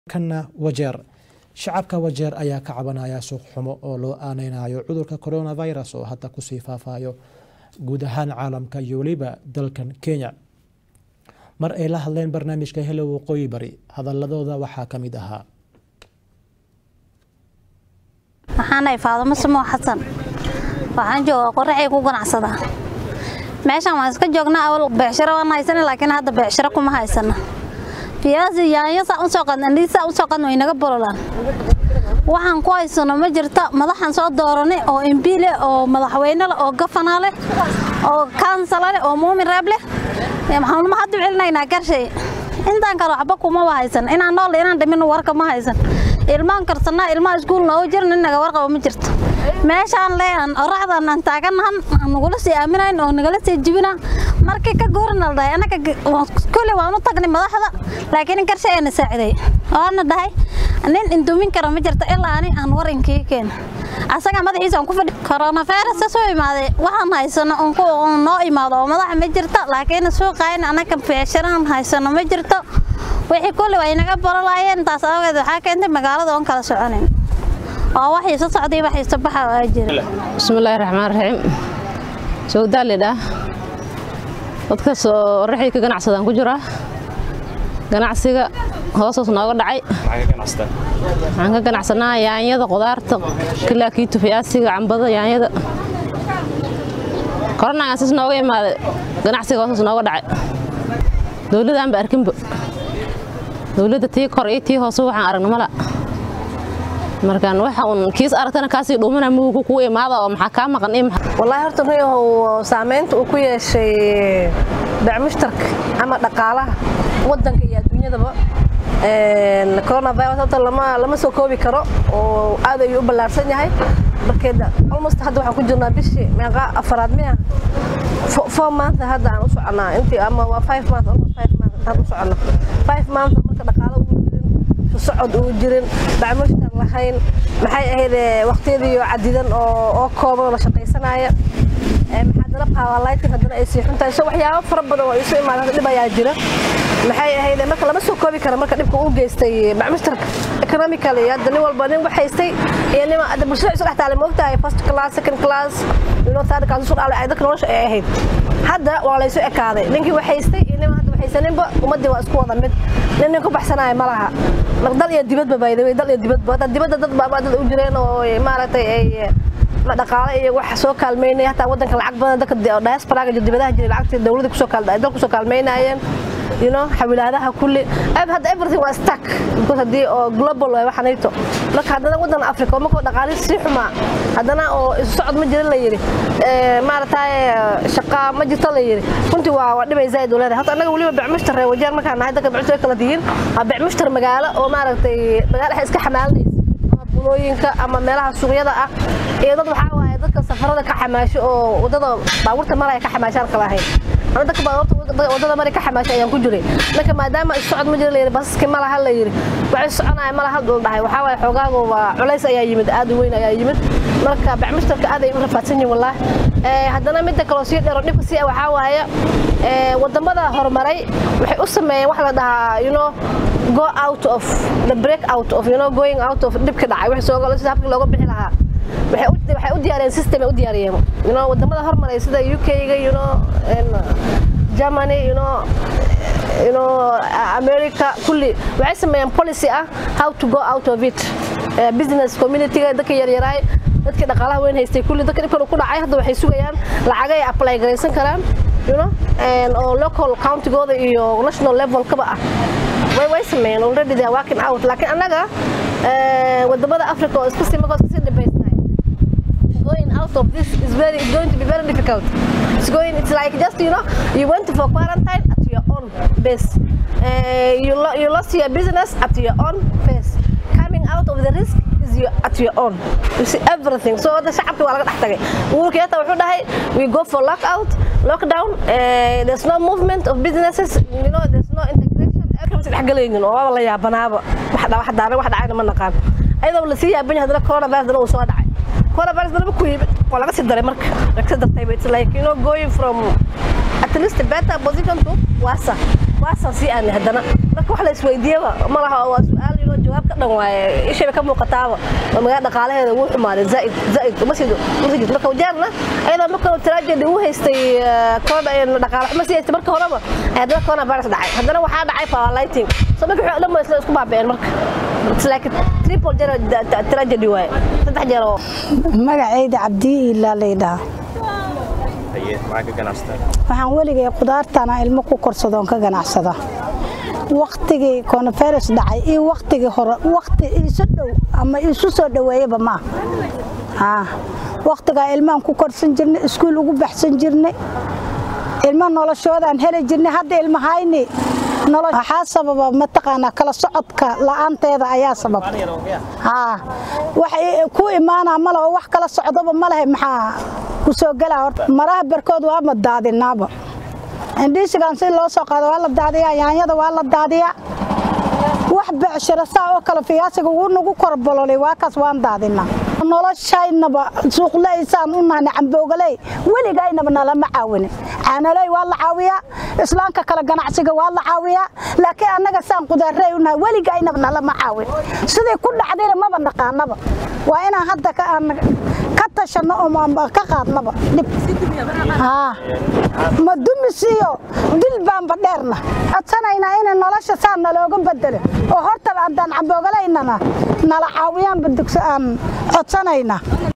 kana wajeer shacabka wajeer ayaa ka cabanaya suuq xumo oo loo aaneynayo cudurka coronavirus oo hadda kusii faafayo guud ahaan caalamka iyo weliba dalkan kenya mar ay la hadleen barnaamijka helo waqooyi bari hadaladooda waxaa ka mid ahaa waxaanahay faadumo samoo xasan waxaan joogaa qoraxay ku ganacsadaa meeshaan waan iska joognaa awal beecsharo waan haysana laakiin hadda beecsharo kuma haysana fiyaasi yaanyo saa usoo qadna ndii saa usoo qadna way naga bololaan waxaan ku haysano ma jirta madaxaan soo dooranay oo mb leh oo madaxweyne leh oo gafana leh oo kaansala leh oo muumin reeb leh maxaanuma hadda celinaynaa garshay intaan kale waxba kumaba haysan inaan nool inaan dhimin warka ma haysan ilmaan karsanaa ilmaha iskuul noogu jiran inaga warqaba ma jirto meeshaan leehan oraxdan aan taaganahan nagula sii aaminayn oo nagala sii jibina markii ka goorna la dhahay anaga kule waan u tagnay madaxda laakiin garshe ayna saaciday waana dhahay nin indumin kara ma jirto ilaa ani aan war inkii keen asaga madaxiisa aan ku fadhi coronavirus soo imaaday waxaan haysano on noo imaado oo madaxa ma jirto laakiin suuqayn anaga beesharaan haysano ma jirto wixii kulli way naga barolaayeen taas awgeed waxaa keentay magaalada oon kala soconayn oo waxii soo socday waxii soo baxa waa jira bismillaahi raxmaan raxiim sawdaa lidhaa dadkaas oo raxii ka ganacsadaan ku jiraa ganacsiga hoosaas nooga dhacay waxaan ka ganacsanaa yaanyada qudaarta kilaakiito fiyaasiga cambada yaanyada koronagaan sis nooga imaaday ganacsiga hoosaas nooga dhacay dowladdaanba arkinba dowladda tii kor iyo tii hoose waxaan aragna mala markaan waxa uun kiis aragtana kaasii dhuumana mugu ku imaada oo maxaa kaa maqan ii wallaahi horta ruuyahow saamaynta uu ku yeeshay bacmushtarka ama dhaqaalaha waddanka iyo adduunyadaba coronavirus horta lama lama soo koobi karo oo aad ayuu u ballaarsan yahay markeeda almost hadda waxaan ku jirnaa bishii meeqa afaraad miya four month hadda aan u soconaa intii ama waa five month almost five month hadda u soconaa five month marka dhaqaalo ugu jirin socod uu jirin bacmushtar lahayn maxay ahayd waqtiyadii cadidan oo oo kooban oo la shaqaysanaya haddana powerlighting haddana ay sii xuntahay so waxyaabo fara badan oo isu imaada dhib ayaa jira maxay ahayd marka lama soo koobi kara marka dhibka uu geystay bacmushtarka economically hadda nin walba nin wax haystay iyo nin hadda bulshada isu dhex taale ma ogtahay first class second class you know third class isu dhaale ay dadka nolosha ay ahayd hadda waa la isu ekaaday ninkii wax haystay iyo nin hadda wax haysaninba ummadii waa isku wada mid nin nin ku baxsanaya ma laha dal iyo dibadba bayday dal iyo dibadba hadda dibadda dad baa dad u jireen oo maaragtay ay dhaqaale iyo wax soo kaalmeynaya hataa waddanka lacag badan dadka diasporaga dibadaha jiray lacagtii dawladda kusoo dal kusoo kaalmeynayeen you know xawilaadaha kulli hadda everything waa stuck because haddii oo global waay waxanayto marka haddana waddan africa oo markoo dhaqaali sii xumaa haddana oo isu socod ma jirin la yidhi maaragtay shaqa ma jirto la yidhi runtii waa waa dhibay zaid leedahay horta annaga weliba becmushtar reer wajeer markaan nahay dadka becmushtar kala tihiin waa becmushtar magaalo oo maaragtay magaalo iska xamaalinaysa bulooyinka ama meelaha suuqyada ah iyo dad waxaa waaye dadka safarada ka xamaasho oo wadada baabuurta maraya ka xamaashaan kala ahayn ana dadka baabuurta wadada mari ka xamaasho ayaan ku jiray marka maadaama is socod ma jira layidhi basaski ma laha la yidhi waxay soconaya ma laha la dhahay waxaa waaye xoogaagu waa culays ayaa yimid aad u weyn ayaa yimid marka bacmushtarka aad ay u rafaadsan yihin wallaah haddana midda kaloo sii dheero dhibka si waxaa waaye wadamada horumaray waxay u sameeyeen wax la dhahaa you know go out of the break out of you know going out of dhibka dhacay wixii soo galo sida habkii looga bixi lahaa waxay u waxay u diyaariyeen system ay u diyaariyeen you know wadamada hormaray sida UK-ga you know Germany you know you know America kulli waxay sameeyeen policy ah how to go out of it business community-ga dadka yaryaraay dadkii dhaqaalaha weyn haystay kulli dadka dhibkan ku dhacay hadda waxay sugayaan lacag ay apply garaysan karaan you know oo local county-gooda iyo national level kaba ah way way sameeyeen already they are working out laakiin annaga wadamada africa oo iska sii markoo iska sii dhibaysnahay going out of this is very it's going to be very difficult it's going it's like just you know you went for quarantine at your own base uh, you, lo you lost your business at your own pace coming out of the risk is your, at your own you see everything so the shacabki waa laga dhex tagay uurkii hata wuxuu dhahay we go for lockout lockdown uh, there's no movement of businesses you know there's no integration dhexgalaynin oo waaba la yaabanaaba wax daana wax dhacayna ma naqaan ayadoo la sii yaaban yahay haddana coronavirus dana uu soo dhacay coronavirus dana ku yimid waa laga sii daray marka laga sii dartay it's like you know going from at least better position to wasa wasa sii aanay haddana marka wax la isweydiiyaba ma laha waa su-aal you know loo jawaab ka dhan waaye ishayba ka muuqataaba oo magaalada dhaqaalaheeda wuu xumaaday zaaid zaaid uma sii uma sii jirto marka wajeerna ayadoo marka tragedy uu haystay corona dhaqaale xumo sii haystay marka horeba ayaa haddana corona virus dhacay haddana waxaa dhacay paralyting so marka wixii dhan ba isla isku baaba'een marka it's like triple jeer tragedy waaye saddex jeer oo magacayda cabdi ilaa laydhaa waxaan weligay qudaartana ilmo ku korsadoon ka ganacsada waktigii coronavirus dhacay iyo waktigii hore wakti isu dhow ama isu soo dhoweeyaba ma ah waktigaa ilmahan ku korsan jirnay iskuul ugu baxsan jirnay ilmo noloshoodaan heli jirnay hadda ilmahayni waxaa sababa mataqaanaa kala socodka la'aanteeda ayaa sabab wax ku imaanaa ma leho wax kala socdoba ma lehe maxaa ku soo gelaa horta maraha barkood waa ma daadinaaba indhiisigan si loo soo qaado waa la daadiyaa yaanyada waa la daadiyaa wax becshiro saa oo kale fiyaasiga wuu nagu korbololay waa kaas waan daadinaa noloshaynaba suuqleysaan u nahna camboogaley weligaynaba nalama caawinin caanaley waa la caawiyaa islaamka kale ganacsiga waa la caawiyaa laakiin annaga saan qudaarey unahay weligaynaba nalama caawin siday ku dhacdayna maba naqaanaba waa inaan hadda ka tashanno oo ka qaadnaba dhib ma dumis iyo dil baanba dheerna codsanaynaa in nolosha saa nalooga bedelo oo horta haddaan camboogalayna nala caawiyaanba dugso aan codsanaynaa